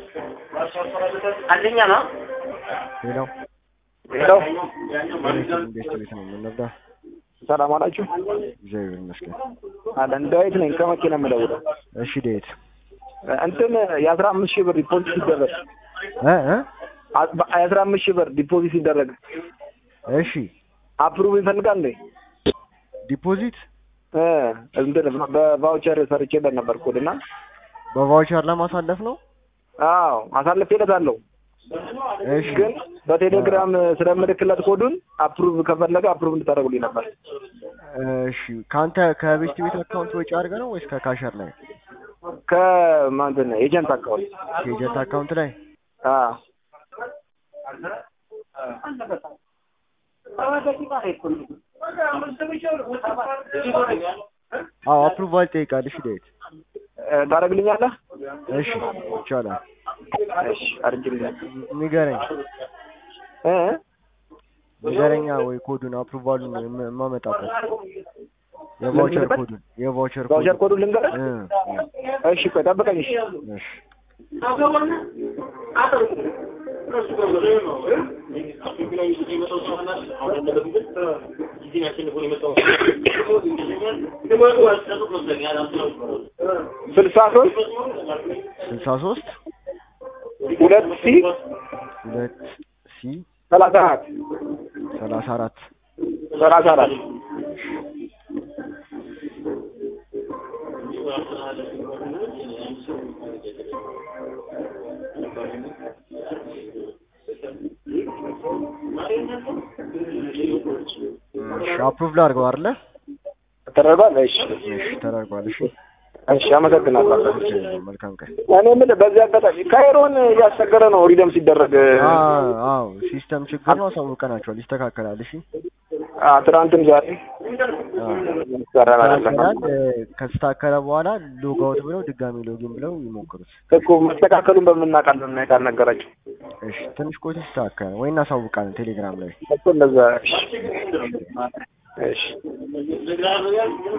አንደኛ ነው። ሌላው ሄሎ ኢንቨስት ቤት ነው የምንረዳ። ሰላም አላችሁ? እግዚአብሔር ይመስገን። አለን ዳዊት ነኝ ከመኪና የምደውለው። እሺ ዴት እንትን የአስራ አምስት ሺህ ብር ዲፖዚት ሲደረግ እ እ የአስራ አምስት ሺህ ብር ዲፖዚት ሲደረግ እሺ አፕሩቭ ይፈልጋል እንዴ? ዲፖዚት እ እንትን በቫውቸር ሰርቼለት ነበር ኮድ እና በቫውቸር ለማሳለፍ ነው። አዎ አሳልፌለታለሁ። እሺ ግን በቴሌግራም ስለምልክለት ኮዱን አፕሩቭ ከፈለገ አፕሩቭ እንድታደርጉልኝ ነበር። እሺ ከአንተ ከቤስት ቤት አካውንት ወጪ አድርገህ ነው ወይስ ከካሸር ላይ ከማንትን ኤጀንት አካውንት ከኤጀንት አካውንት ላይ? አዎ አዎ አፕሩቫል ይጠይቃል። እሺ ዴት እ ታደርግልኛለህ? እሺ ይቻላል። እሺ አድርግልኝ። ንገረኝ እ ንገረኛ ወይ ኮዱን አፕሩቫሉን የም- የማመጣበት የቫውቸር ልንገርበት? ኮዱን የቫውቸር ቫውቸር ኮዱን ልንገርህ? እ እሺ ቆይ ጠብቀኝ። እሺ እሺ ስልሳ ሶስት ስልሳ ሶስት ሁለት ሲ ሁለት ሲ ሰላሳ አራት ሰላሳ አራት ሰላሳ አራት እሺ አፕሩቭ ላድርገው አይደለ? ተደርጓል። እሺ እሺ ተደርጓል። እሺ እሺ አመሰግናለሁ። መልካም ቀን። እኔ የምልህ በዚህ አጋጣሚ ካይሮን እያስቸገረ ነው ሪደም ሲደረግ አዎ አዎ ሲስተም ችግር ነው። አሳውቀናቸዋል። ይስተካከላል። እሺ አ ትናንትም ዛሬ አዎ ይሰራል አይደለም ይስተካከላል። ከተስተካከለ በኋላ ሎግ አውት ብለው ድጋሚ ሎጊን ብለው ይሞክሩት። እኮ መስተካከሉን በምናውቃለን እና ካልነገራቸው እሺ ትንሽ ቆይቶ ይስተካከላል ወይ እናሳውቃለን ቴሌግራም ላይ እኮ እንደዛ እሺ እሺ